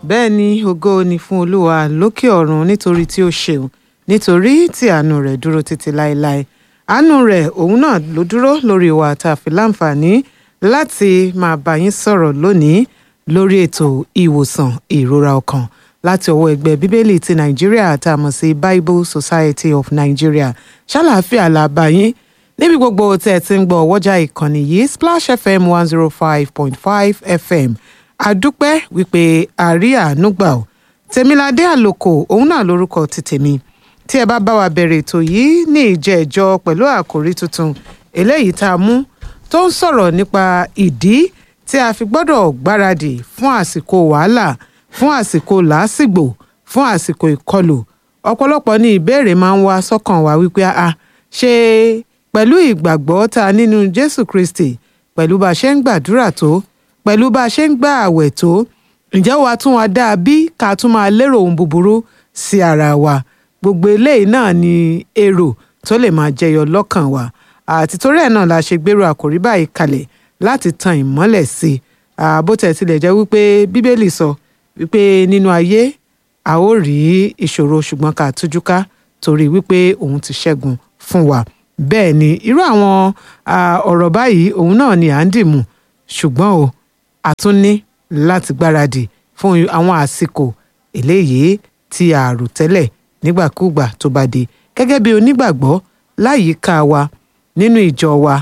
bẹ́ẹ̀ ni ògo ni fún olúwa lókè ọ̀run nítorí tí ó ṣeun nítorí tí àánú rẹ̀ dúró títí láéláé àánú rẹ̀ òun náà ló dúró lórí wa tá a fi láǹfààní láti máa bá yín sọ̀rọ̀ lónìí lórí ètò ìwòsàn ìrora ọkàn láti ọwọ́ ẹgbẹ́ bíbélì ti nàìjíríà tá a mọ̀ sí bible society of nigeria ṣàlàáfíà la bá yín níbi gbogbo tẹ́ ẹ ti ń gbọ́ ọwọ́jà ìkànnì yìí splash fm one zero five point five fm àdúpẹ́ wípé àrí àánú gbà ọ́ tèmiládé àlòkò òun náà lórúkọ ti tèmi tí ẹ bá bá wa bẹ̀rẹ̀ ètò yìí ní ìjẹ́ẹ̀jọ́ pẹ̀lú àkòrí tuntun eléyìí tá a mú tó ń sọ̀rọ̀ nípa ìdí tí a fi gbọ́dọ̀ gbáradì fún àsìkò wàhálà fún àsìkò làásìgbò fún àsìkò ìkọlù ọ̀pọ̀lọpọ̀ ní ìbéèrè máa ń wá sọ́kàn wa wípé a ṣe pẹ̀lú ìgbàgbọ́ ta nínú jésù kristi pẹ̀lú bá a ṣe ń gbàdúrà tó pẹ̀lú bá a ṣe ń gbà àwẹ̀ tó ǹjẹ́ wàá tún wa dáa bí ká tún máa lérò ohun búburú sí ara wa gbogbo eléyìí náà ni èrò tó lè máa jẹyọ lọ́kàn wa àti torí ẹ̀ náà la ṣe gbèrò àkòrí báyìí kalẹ̀ láti tan ìmọ́lẹ̀ sí i bó tẹ̀ tilẹ̀ jẹ́ wípé bíbélì sọ wípé nínú ayé a ó rí ìṣòro ṣùgbọ́n ká tújú ká torí wípé òun ti ṣẹ́gun fún wa bẹ́ẹ̀ ni irú àwọn ọ̀rọ̀ báyìí òun náà ni à ń dìmú ṣùgbọ́n o a tún ní láti gbáradì fún àwọn àsìkò eléyìí tí a rò tẹ́lẹ̀ nígbàkúùgbà tó bá dé gẹ́gẹ́ bí onígbàgbọ́ láyìíká wa nínú ìjọ wa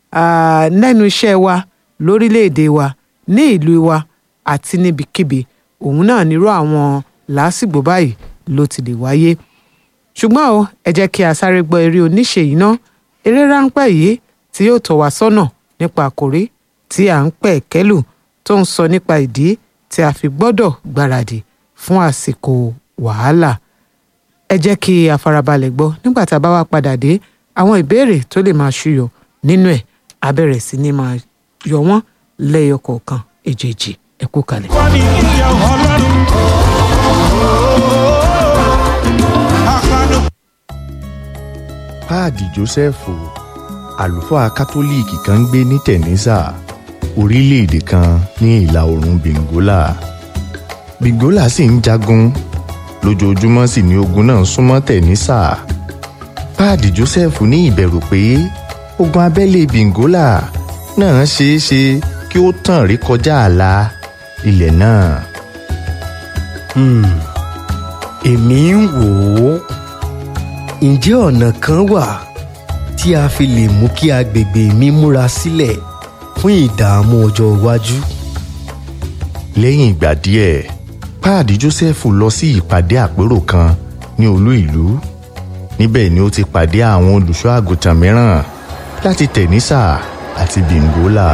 lẹ́nu iṣẹ́ wa lórílẹ̀‐èdè wa ní ìlú wa àti níbikíbi òun náà nírú àwọn làásìgbò báyìí ló ti lè wáyé ṣùgbọ́n o ẹ jẹ́ kí a sáré gbọ́ eré oníṣe yìí ná eré ráńpẹ́ yìí tí yóò tọ́ wa sọ́nà nípa àkòrí tí à ń pẹ̀ kẹ́lù tó ń sọ nípa ìdí tí a fi gbọ́dọ̀ gbáradì fún àsìkò wàhálà ẹ jẹ́ kí a farabalẹ̀ gbọ́ nígbà tá a bá wá padà dé àwọn ìbéèrè tó lè máa ṣúyọ nínú ẹ̀ á bẹ̀rẹ̀ sí ní máa yọ wọ́n lẹ́yọ kọ̀ọ̀kan èjèèjì ẹ kú kalẹ̀. wọ́n ní ilé ọlọ́run. àpàdé páàdì jósẹ́fù àlùfáà kátólíìkì kan ń gbé ní tẹ̀nísà orílẹ̀-èdè kan ní ìlà oòrùn bengola bengola sì ń jagun lójoojúmọ́ sì ni ogun náà súnmọ́ tẹ̀nísà páàdì jósẹ́fù ní ìbẹ̀rù pé ogun abẹ́lé bengola náà ṣeé ṣe kí ó tàn rí kọjá ààlà ilẹ̀ náà. Hmm, èmi ń wò ó ǹjẹ́ ọ̀nà kan wà tí a fi lè mú kí agbègbè mi múra sílẹ̀ fún ìdààmú ọjọ́ iwájú. lẹ́yìn ìgbà díẹ̀ páàdì jósẹ́fù lọ sí ìpàdé àpérò kan ní olú ìlú níbẹ̀ ni ó ti pàdé àwọn olùṣọ́ àgùntàn mìíràn láti tẹ̀nísà àti bìngólà.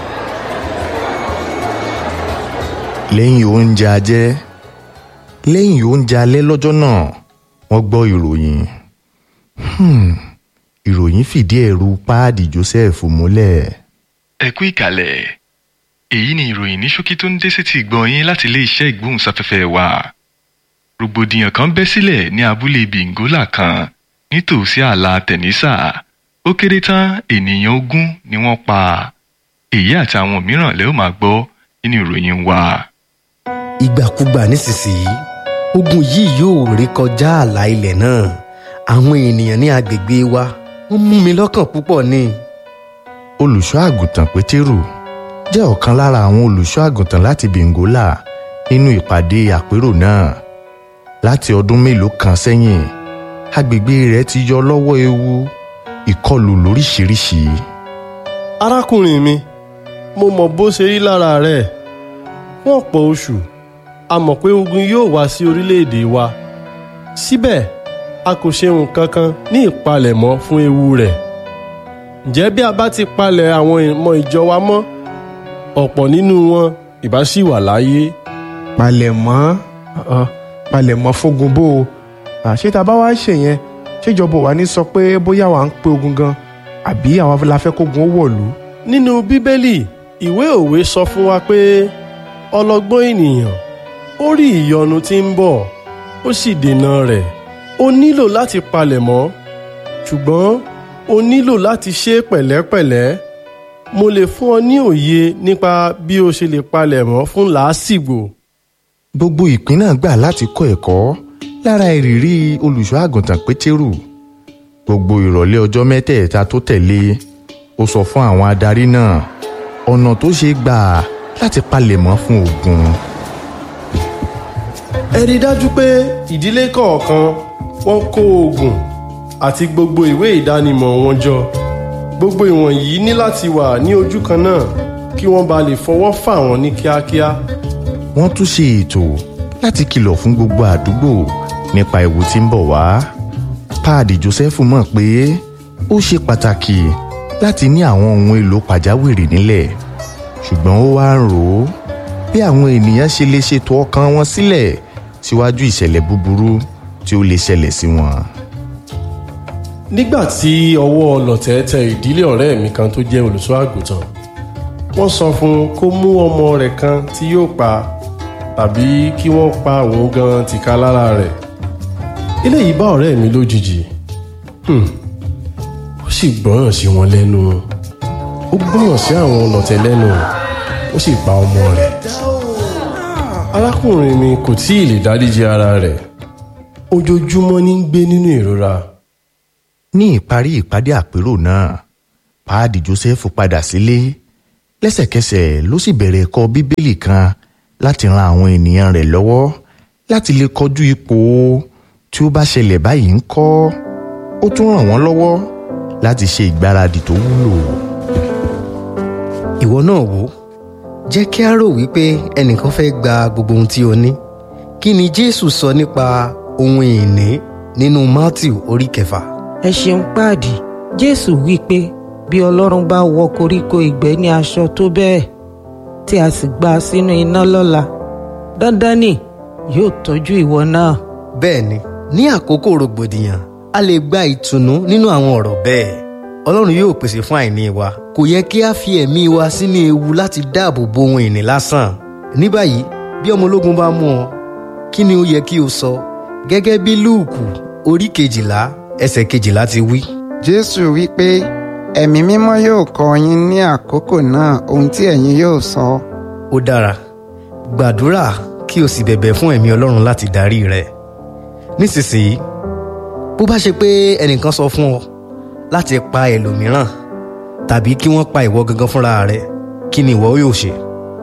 lẹ́yìn oúnjẹ ajẹ́ lẹ́yìn oúnjẹ alẹ́ lọ́jọ́ náà wọ́n gbọ́ ìròyìn Hmm, ìròyìn fìdí ẹ̀rù páàdì joseph múlẹ̀. ẹ kú ìkàlẹ̀ èyí ni ìròyìn ní ṣókí tó ń dé sétí ìgbọ́ yín láti iléeṣẹ́ ìgbóhùnsáfẹ́fẹ́ wa rògbòdìyàn kan bẹ́ sílẹ̀ ní abúlé bìngólà kan nítòsí ààlà tẹ̀nísà ó kéré tán ènìyàn ogún ni wọ́n pa èyí àti àwọn mìíràn lẹ́ ó máa gbọ́ nínú ìròyìn wa. ìgbàkúgbà nísinsìnyí ogun yìí yóò rí kọjá ààlà ilẹ̀ náà àwọn ènìyàn ní agbègbè wa wọ́n mú mi lọ́kàn púpọ̀ ni. olùṣọ́ àgùntàn pétérù jẹ́ ọ̀kan lára àwọn olùṣọ́ àgùntàn láti bengola nínú ìpàdé àpérò náà láti ọdún mélòó kan sẹ́yìn agbègbè rẹ̀ ti yọ lọ́wọ́ ewu ìkọlù lóríṣiríṣi. arákùnrin mi mo mọ̀ bó ṣe rí lára rẹ̀ fún ọ̀pọ̀ oṣù a mọ̀ pé ogun yóò wá sí orílẹ̀-èdè wa síbẹ̀ a kò ṣe nǹkan kan ní ìpalẹ̀mọ́ fún ewu rẹ̀ ǹjẹ́ bí a bá ti palẹ̀ àwọn ọmọ ìjọ wa mọ́ ọ̀pọ̀ nínú wọn ìbá ṣì wà láyé palẹ̀mọ́ uh, palẹ̀mọ́ fógun bó o àṣé tá a bá wá ṣe yẹn ṣèjọba wa ní sọ pé bóyá wà ń pé ogun gan àbí àwọn la fẹ́ kógun ó wọ̀lú. nínú bíbélì ìwé òwe sọ fún wa pé ọlọ́gbọ́n ènìyàn ó rí ìyọnu tí ń bọ̀ ó sì dènà rẹ̀ o nílò láti palẹ̀mọ́ ṣùgbọ́n o nílò láti ṣe é pẹ̀lẹ́pẹ̀lẹ́ mo lè fún ọ ní òye nípa bí o ṣe lè palẹ̀mọ́ fún làásìgbò gbogbo ìpín náà gbà láti kọ́ ẹ̀kọ́ lára ìrírí olùṣọ́ àgùntàn pétérù gbogbo ìrọ̀lẹ́ ọjọ́ mẹ́tẹ̀ẹ̀ta tó tẹ̀lé ó sọ fún àwọn adarí náà ọ̀nà tó ṣe gbà láti palẹ̀mọ́ fún ogun ẹ rí i dájú pé ìdílé kọ̀ọ̀kan wọ́n kó oògùn àti gbogbo ìwé ìdánimọ̀ wọn jọ gbogbo ìwọ̀nyí ní láti wà ní ojú kan náà kí wọ́n ba lè fọwọ́ fà wọ́n ní kíákíá wọ́n tún ṣe ètò láti kìlọ̀ fún gbogbo àdúgbò nípa ewu tí ń bọ̀ wá páàdì joseph mọ̀ pé ó ṣe pàtàkì láti ní àwọn ohun èlò pàjáwìrì nílẹ̀ ṣùgbọ́n ó wá ń rò ó bí àwọn ènìyàn ṣe lè ṣètò ọkàn wọn sílẹ̀ síwájú ìṣẹ̀lẹ̀ búburú tí ó lè ṣẹlẹ̀ sí wọn. nígbà tí ọwọ́ ọlọ̀tẹ̀ tẹ ìdílé ọ̀rẹ́ mi kan tó jẹ́ olùṣọ́ àgùntàn wọ́n sọ fún un kó mú ọmọ rẹ̀ kan tí yóò pa tàbí kí wọ́n pa òun gan tìka lára rẹ̀ eléyìí bá ọ̀rẹ́ mi lójijì Hmm. ó sì gbọ́ràn sí wọn lẹ́nu ó gbọ́ràn sí àwọn ọlọ̀tẹ̀ lẹ́nu ó sì pa ọmọ rẹ̀ arákùnrin mi kò tí ì lè dáríji ara rẹ̀ ojoojúmọ́ ní ń gbé nínú ìrora ní ìparí ìpàdé àpérò náà páàdì joseph padà sílé lẹ́sẹ̀kẹsẹ̀ ló sì bẹ̀rẹ̀ ẹ̀kọ́ bíbélì kan láti ran àwọn ènìyàn rẹ̀ lọ́wọ́ láti lè kọjú ipò tí ó bá ṣẹlẹ̀ báyìí ń kọ́ ó tún ràn wọ́n lọ́wọ́ láti ṣe ìgbáradì tó wúlò. ìwọ náà wò ó jẹ́ kí a rò wípé ẹnìkan fẹ́ gba gbogbo ohun tí o ní kí ni jésù sọ nípa ohun ìní nínú matthew orí kẹfà ẹ ṣeun páàdì jésù wí pé bí ọlọ́run bá wọ koríko ìgbẹ́ ní aṣọ tó bẹ́ẹ̀ tí a sì gbà sínú iná lọ́la dandan ni yóò tọ́jú ìwọ náà bẹ́ẹ̀ ni ní àkókò rògbòdìyàn a lè gba ìtùnú nínú àwọn ọ̀rọ̀ bẹ́ẹ̀ ọlọ́run yóò pèsè fún àìní wa kò yẹ kí a fi ẹ̀mí wa sínú ewu láti dáàbò bo ohun ìní lásán ní báyìí bí ọmọ ológun bá mú ọ kí ni ó yẹ kí o sọ gẹ́gẹ́ bí lúùkù orí kejìlá ẹsẹ̀ kejìlá ti wí. jésù wí pé ẹ̀mí mímọ́ yóò kọ́ yín ní àkókò náà ohun tí ẹ̀yin yóò sọ. ó dára gbàdúrà kí o sì bẹ̀bẹ̀ fún ẹ̀mí ọlọ́run láti darí rẹ nísinsìnyí bó bá ṣe pé ẹnìkan sọ fún ọ láti pa ẹlòmíràn tàbí kí wọ́n pa ìwọ gangan fúnra rẹ kí ni ìwọ yóò ṣe.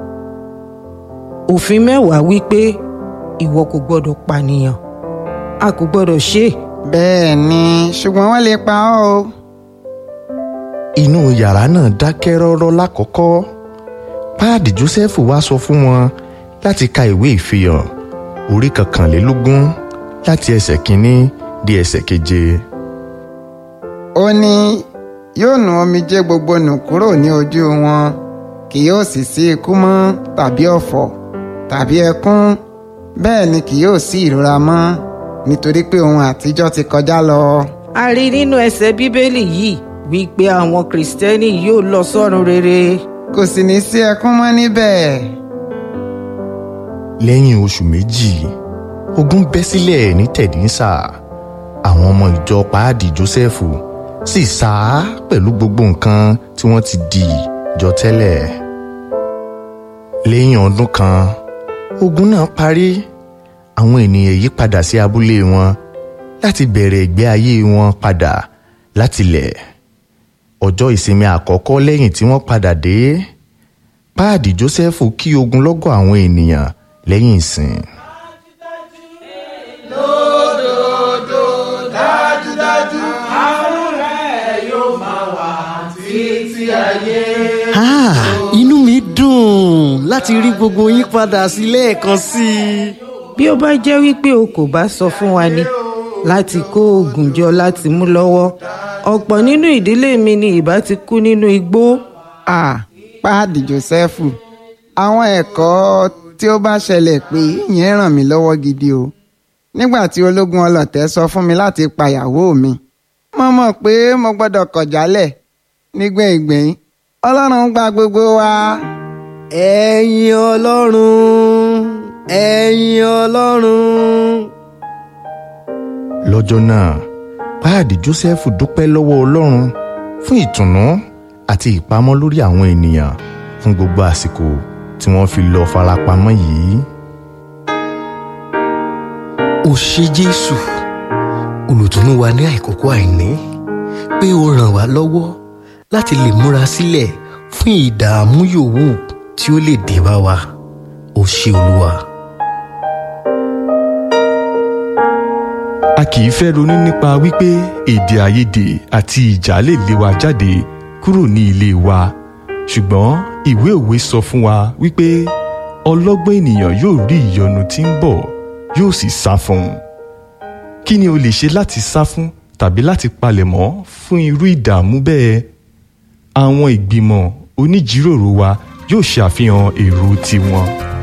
òfin mẹ́wàá wí pé ìwọ kò gbọ́dọ̀ pànìyàn a kò gbọ́dọ̀ ṣe é bẹ́ẹ̀ ni ṣùgbọ́n wọ́n lè pa ọ́ o. inú yàrá náà dákẹ́ rọ́rọ́ lákọ̀ọ́kọ́ páàdì joseph wá sọ fún wọn láti ka ìwé ìfihàn orí kọkànlélógún láti ẹsẹ̀ kínní di ẹsẹ̀ keje. ó ní yóò nu omijé gbogbo nù kúrò ní ojú wọn kì yóò sì sí ikú mọ́ tàbí ọ̀fọ̀ tàbí ẹkún bẹ́ẹ̀ ni kì yóò sí ìrora mọ́ nítorí pé ohun àtijọ́ ti kọjá lọ. a rí nínú ẹsẹ̀ bíbélì yìí wípé àwọn kìrìsìtẹ́nì yóò lọ sọ́run rere kò sì ní sí ẹkún mọ́ níbẹ̀. lẹ́yìn oṣù méjì ogun bẹ́ sílẹ̀ ní tẹ̀dínsà àwọn ọmọ ìjọ páàdì jósẹ́fù sì sá pẹ̀lú gbogbo nǹkan tí wọ́n ti dì jọ tẹ́lẹ̀ lẹ́yìn ọdún kan ogun náà parí àwọn ènìyàn yí padà sí abúlé wọn láti bẹ̀rẹ̀ ìgbé ayé wọn padà látilẹ̀ ọjọ́ ìsinmi àkọ́kọ́ lẹ́yìn tí wọ́n padà dé páàdì jósẹ́fù kí ogunlọ́gọ̀ àwọn ènìyàn lẹ́yìn ìsìn. Ah, inú mi dùn láti rí gbogbo yín padà sí lẹ́ẹ̀kan sí i. bí ó bá jẹ́ wípé o kò bá sọ fún wa ni láti kó oògùn jọ láti mú lọ́wọ́ ọ̀pọ̀ nínú ìdílé mi ni ìbá ti kú nínú igbó à páàdì jósẹ́fù àwọn ẹ̀kọ́ tí ó bá ṣẹlẹ̀ pé yẹn ràn mí lọ́wọ́ gidi o nígbà tí ológun ọlọ̀tẹ̀ sọ fún mi láti pa ìyàwó mi mo mọ̀ pé mo gbọ́dọ̀ kọ̀ jálẹ̀ nígbẹ̀yìngbẹ̀yìn ọlọ́run gba gbogbo wa. ẹ̀yin ọlọ́run ẹ̀yin ọlọ́run. lọ́jọ́ náà páàdì jósẹ́fù dúpẹ́ lọ́wọ́ ọlọ́run fún ìtùnú àti ìpamọ́ lórí àwọn ènìyàn fún gbogbo àsìkò tí wọ́n fi lọ farapamọ́ yìí. ṣé jésù olùtùnú wa ní àìkókò àìní pé ó ràn wá lọ́wọ́ láti lè múra sílẹ̀ fún ìdààmú yòówù tí ó lè dé bá wa ó ṣé olúwa. a kì í fẹ́ ronú nípa wípé èdè àìyedè àti ìjà lè lé wa jáde kúrò ní ilé wa ṣùgbọ́n ìwé òwe sọ fún wa wípé ọlọ́gbọ́n ènìyàn yóò rí ìyọnu tí ń bọ̀ yóò sì sá fún un kí ni o lè ṣe láti sá fún tàbí láti palẹ̀mọ́ fún irú ìdààmú bẹ́ẹ̀ àwọn ìgbìmọ̀ oníjíròrò wa yóò ṣe àfihàn èrò tiwọn